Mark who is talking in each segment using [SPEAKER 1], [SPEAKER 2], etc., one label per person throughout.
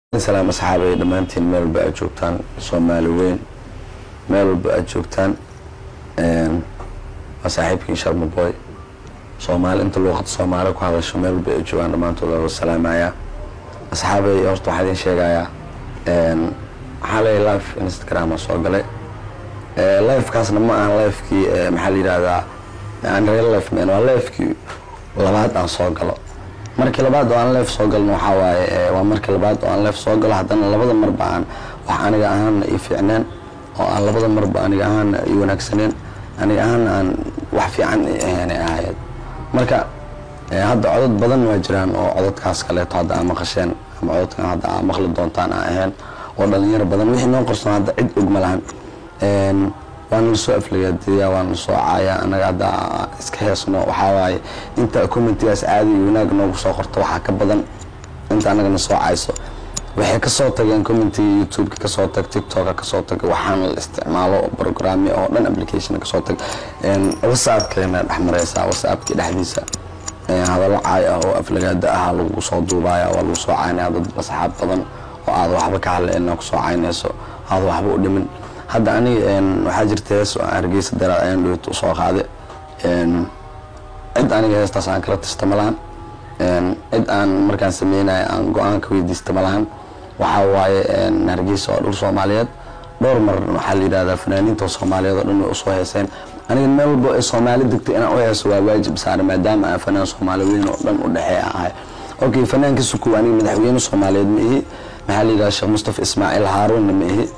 [SPEAKER 1] salaam asxaabay dhammaantiin meel walba aad joogtaan soomaali weyn meel walba aad joogtaan waa saaxiibkii sharma boy soomaali inta luuqada soomaali ku hadasho meel walba ay joogaan dhammaantood waa salaamayaa asxaabay horta waxaa idin sheegayaa waxaa leeyahay live instagram soo galay livekaasna ma ahan livekii maxaa la yidhahdaa aan real life man waa livekii labaad aan soo galo markii labaad oo aan leef soo galno waxaa waaye waa markii labaad oo aan leef soo galo haddana labada marba aan wax aniga ahaana ii fiicneen oo aan labada marba aniga ahaana ii wanaagsaneen aniga ahaana aan wax fiican ahayn ahayd marka hadda codod badan waa jiraan oo cododkaas kaleeto hadda aa maqasheen ama cododkan hadda aa maqli doontaan aa ahayn oo dhalinyaro badan wixii noo qorsan hadda cid og ma lahan waana lasoo aflagaadiyaa waana lasoo caaya anaga hadda iska heesno waxaa waaye inta commentigaas caadi iyo wanaag noogu soo qorto waxaa ka badan inta anagana soo cayso waxay kasoo tageen commentiga youtubeka kasoo tag tiktoka kasoo tag waxaana la isticmaalo programya oo dhan application kasoo tag whatsappkeena dhex mareysaa whatsappkii dhexdiisa hadallo caay ah oo aflagaada ah lagu soo duubaya waa lagu soo caynaya dad asxaab badan oo aad waxba ka hadleen kusoo caynayso aad waxba u dhimin hadda aniga waxaa jirta hees hargeysa daraad ayaan dhowt usoo qaade cid aniga heestaas aan kala tasta ma lahan cid aan markaan sameynaya aan go-aan ka weydiista ma lahan waxaa waaye hargeysa waa dhul soomaaliyeed dhowr mar waxaa la yidhahdaa fanaaniinta soomaaliyeed oo dhan way usoo heeseen aniga meel walbo ee soomaali degtay inaan u heeso waa waajib saare maadaama aan fanaan soomaali weyn oo dhan u dhexeeya ahay okay fanaanka sukuw aniga madaxweyne soomaaliyeed ma ihi maxaa la yidhahdaa sheekh mustafa ismaaciil haaruunna ma ihi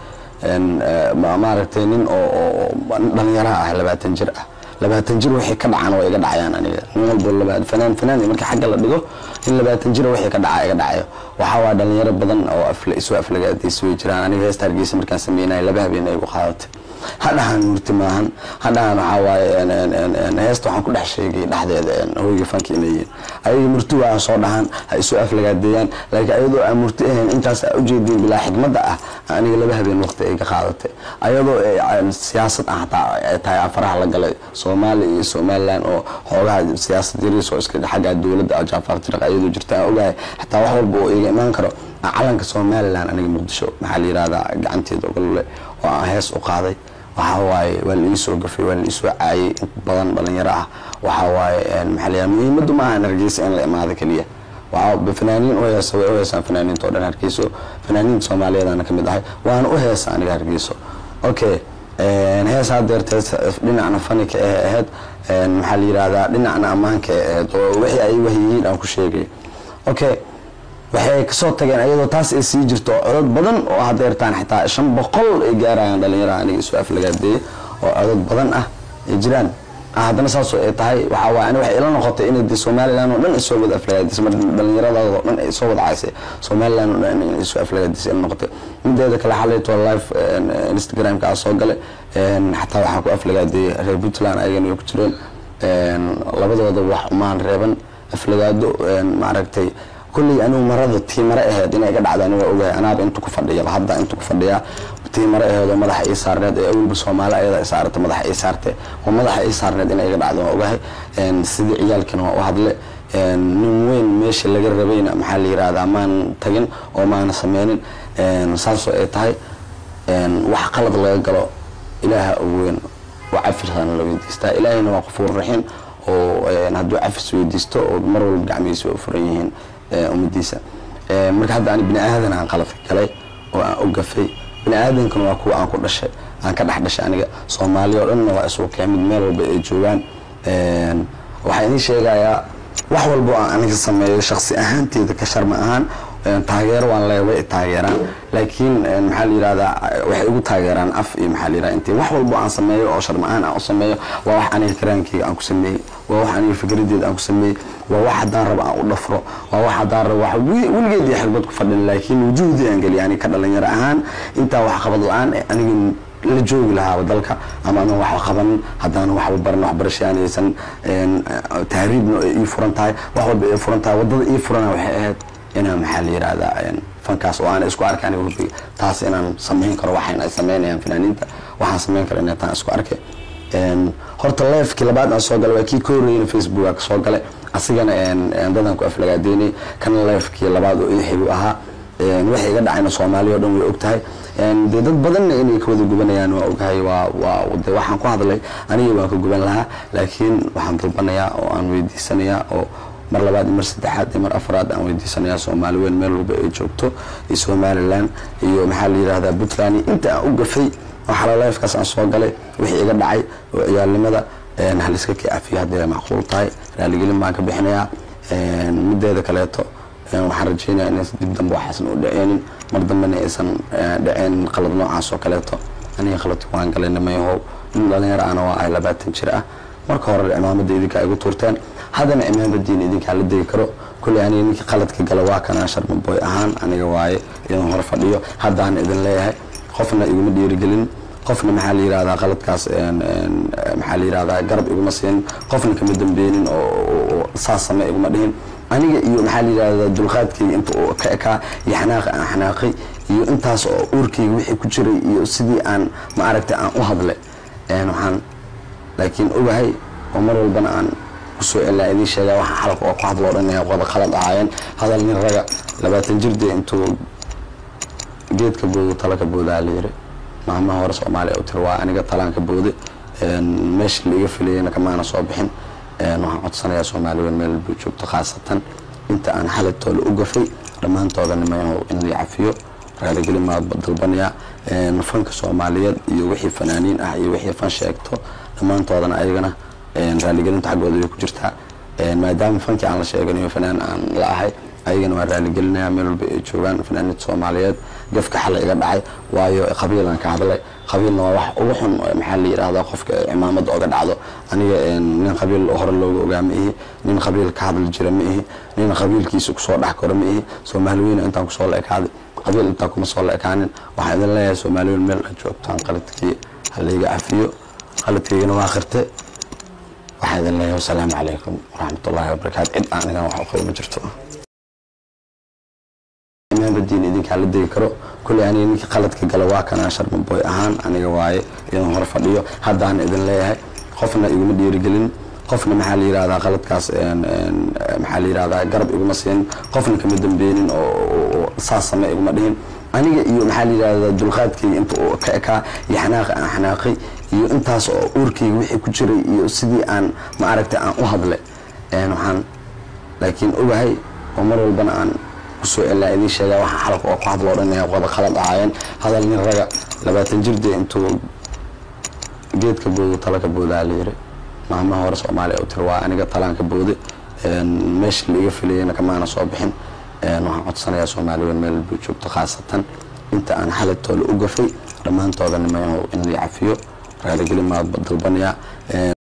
[SPEAKER 1] maaragtay nin oo dhalinyaraha ah labaatan jir ah labaatan jir wixii ka dhacaan waa iga dhacayaan aniga nin walbo fanaan fanaan marka xagga la dhigo in labaatan jir wixii ka dhaca iga dhacayo waxaa waa dhalinyaro badan oo isu aflagaadaysa way jiraan aniga heesta hargeysa markaan sameynaya laba habeen ay igu qaadatay hadhahan murti maahan hadhahan waxaa waaye heesta waxaan ku dhex sheegay dhexdeeda hoyga fanka inay yihiin ayaga murti waa soo dhahan ha isu aflagaadeeyaan laakiin ayadoo aan murti ahayn intaas aa ujeediin bilaa xigmadda ah aniga laba habeen waqti ay ka qaadatay ayadoo siyaasad ah hataa ay tahay afaraha la galay soomaaliya iyo somaliland oo xoogaha siyaasad yariis oo iska xagga dowladda jaafaar jiraq ayadoo jirta aan ogahay xataa wax walba oo iga imaan karo calanka somaliland aniga muqdisho maxaa la yidhahdaa gacanteeda ogolole oo aan hees u qaaday waxaa waaye waa la iisoo gafay waa la iisoo caayay in badan dhalinyaro ah waxaa waaye maxaa la yidhahdaa muhiimaddu maaha in hargeysa in la imaado keliya waxaa fanaaniin u heesa way u heesaan fanaaniinta oo dhan hargeyso fanaaniinta soomaaliyeedana ka mid ahay waana u heesa aniga hargeyso okay hees hadeerta dhinacna fanika ee ahayd maxaa la yidhahdaa dhinacna ammaanka ee ahayd oo wixii ay wahyihiin aan ku sheegay okay waxay kasoo tageen ayadoo taas ay sii jirto codod badan oo hadeertaan xitaa shan boqol ay gaarayaan dhalinyaraha aniga isu aflagaadeeye oo codod badan ah ay jiraan haddana saasoo ay tahay waxaa waay ani waxay ila noqotay inay de somaliland oo dhan ay soo wada aflagaadisay mar dhallinyaradaada oo dhan ay soo wada caysay somaliland oo dhan inay soo aflagaadisay ila noqotay mideeda kale xalayto live instagramka aa soo gale xataa waxaa ku aflagaadeeyey reer puntland ayagana way ku jireen labadooda wax umaan reeban aflagaado maaragtay kulley anigu marada tii mare aheyd inay iga dhacdo aniga ogahay anaaba intu ku fadhiyaba hadda intu ku fadhiyaa tii mare aheyd oo madaxa ii saarneed ee awalba soomaali ayada i saarata madaxa ii saarte oo madaxa ii saarneed inay iga dhacdo waan ogahay sidii ciyaalkiina waa u hadle nin weyn meesha laga rabayna maxaa la yirahdaa maan tagin oo maana sameynin saasoo ay tahay wax qalad laga galo ilaaha ugu weyn waa cafirsaana la weydiistaa ilaahayna waa qafuur raxiim oo hadduu cafis weydiisto oo mar walba gacmihiisa waa u furan yihiin ummadiisa marka hadda ani bini aadan aan qalad galay oo aan ogafay bini aadankana waa kuwa aan ku dhashay aan ka dhex dhashay aniga soomaaliya oo dhanna waa isugu keen mid meel walba ay joogaan waxaa idiin sheegayaa wax walbo aan aniga sameeyo shaksi ahaanteeda ka sharma ahaan taageero waan leeya way taageeraan laakiin maxaa la yidhahdaa waxay igu taageeraan af iyo maxaa la yidhahdaa intii wax walbo aan sameeyo oo sharma ahaan aan u sameeyo waa wax aniga karaankeyga aan ku sameeyey waa wax aniga fikradeeda aan ku sameeyey waa wax haddaan rabo aan u dhafro waa wax haddaan rabo wax weligeed iyo xirbad ku fadhin laakiin wujuhdii aan geliya aniga ka dhalinyaro ahaan intaa wax qabad la-aan aniga la joogi lahaaba dalka ama anan waxba qabanin haddaanan waxba baran waxbarasha aan aysan tahriibna ay ii furan tahay wax walba ay furan tahay waddada ii furana waxay ahayd inaan maxaa la yidhahdaa fankaas oo aan isku arkaan wbi taas inaan samayn karo waxayn ay sameynayaan fanaaniinta waxaan samayn karo inay taan isku arkay horta leefkii labaad aan soo galay waa kii ka horreeyna facebook aa kasoo galay asigana dadan ku aflagaadeynay kana leefkii labaad oo ixigu ahaa waxay iga dhacayna soomaaliya o dhan way og tahay dee dad badanna inay ka wada gubanayaan waa ogahay waa waa de waxaan ku hadlay aniga waan ka guban lahaa laakiin waxaan dalbanayaa oo aan weydiisanayaa oo mar labaad iyo mar saddexaad iyo mar afraad aan weydiisanayaa soomaali weyn meel walba ay joogto iyo somalilan iyo maxaa la yidhahdaa puntland iyo inta aan u gafay oo xalolifekaas aan soo galay wixii iga dhacay oo ciyaalnimada haliska ka cafiyo haddii ay macquul tahay raaligelin baan ka bixinayaa mideeda kaleeto waxaan rajeynaya inaysan dib dambe waxaasan u dhaceenin mar dambena aysan dhaceenin qalad noocaas oo kaleeto aniga qaladki waan galay nimayahow nin dhalinyaro ana waa ay labaatan jir ah marka hore cimaamada idinkaa igu tuurteen haddana cimaamadiina idinkaa la degi karo kulley aniga ninkii qaladka gala waa kanaa sharmaboy ahaan aniga waaye idin hor fadhiyo haddaan idin leeyahay qofna iguma dhiirigelin qofna maxaa la yirahdaa qaladkaas maxaa la yirahdaa garab iguma siinin qofna kama dambeynin oo saas same iguma dhihin aniga iyo maxaa la yirahdaa dulqaadkayga inta uu ka ekaa iyo xanaaq aan xanaaqay iyo intaas oo uurkayga wixii ku jiray iyo sidii aan ma aragtay aan u hadlay waxaan laakiin ogahay oo mar walbana aan kusoo celaa idiin sheegaa waxaan xalka oo ku hadlo o dhan inay wada qalad ahaayeen hadal nin raga labaatan jirde intuu geedka boodo talaka boodaa la yiri maalmaha hore soomaaliya u tiri waa aniga talaan ka boode meesha la iga filayana kamaana soo bixin waxaan codsanayaa soomaali weyn meel walba joogto khaasatan inta aan xalatoola u gafay dhammaantooda nimayahow in la cafiyo raaligelin maa dalbanayaa fanka soomaaliyeed iyo wixii fanaaniin ah iyo wixii fan sheegto dhammaantoodana ayagana raaligelinta xaggooda way ku jirtaa maadaama fankii aan la sheeganayo fanaan aan la ahay ayagana waa raaligelinaya meel walba ay joogaan fanaaniinta soomaaliyeed gafka xala iga dhacay waayo qabiilaan ka hadlay qabiilna waa wax ugu xun maxaa la yidhahdaa qofka cimaamada oga dhacdo aniga nin qabiil hore looga ogaa ma ihi nin qabiil ka hadli jira ma ihi nin qabiilkiisa kusoo dhex koro ma ihi soomaali weyna intaan kusoo la ekaaday qabiil intaan kuma soo la ekaanin waxaan idin leeyahay soomaali weyn meel aad joogtaan qaladkii halayga cafiyo qaladkaygana waa qirte waxaan idin leeyahay wasalaamu calaykum waraxmatullaahi wabarakaatu cid aan anigan wax u qabo ma jirto cimaamadiina idinkaa la degi karo kulley aniga ninkii qaladka gala waa kanaa sharmaboy ahaan aniga waaye idin hor fadhiyo haddaan idin leeyahay qofna iguma dhiirigelin qofna maxaa la yirahdaa qaladkaas maxaa la yirahdaa garab iguma siinin qofna kama dambeynin oo saas same iguma dhihin aniga iyo maxaa la yirahdaa dulqaadkayga inta uu ka ekaa iyo xanaaqa aan xanaaqay iyo intaas oo uurkayga wixii ku jiray iyo sidii aan ma aragtay aan u hadlay waxaan laakiin ogahay oo mar walbana aan kusoo celaa idiin sheegaa waxaan xalka oo ku hadlo o dhan inay wada qalad ahaayeen hadal nin raga labaatan jirde intuu geedka boodo talaka boodaa la yiri maalmaha hore soomaaliya u tiri waa aniga talaan ka boode meesha la iga filayana kamaana soo bixin waxaan codsanayaa soomaali weyn meel walba joogto khaasatan inta aan xalatoola u gafay dhammaantooda nimayahow in la cafiyo raaligelin maa dalbanayaa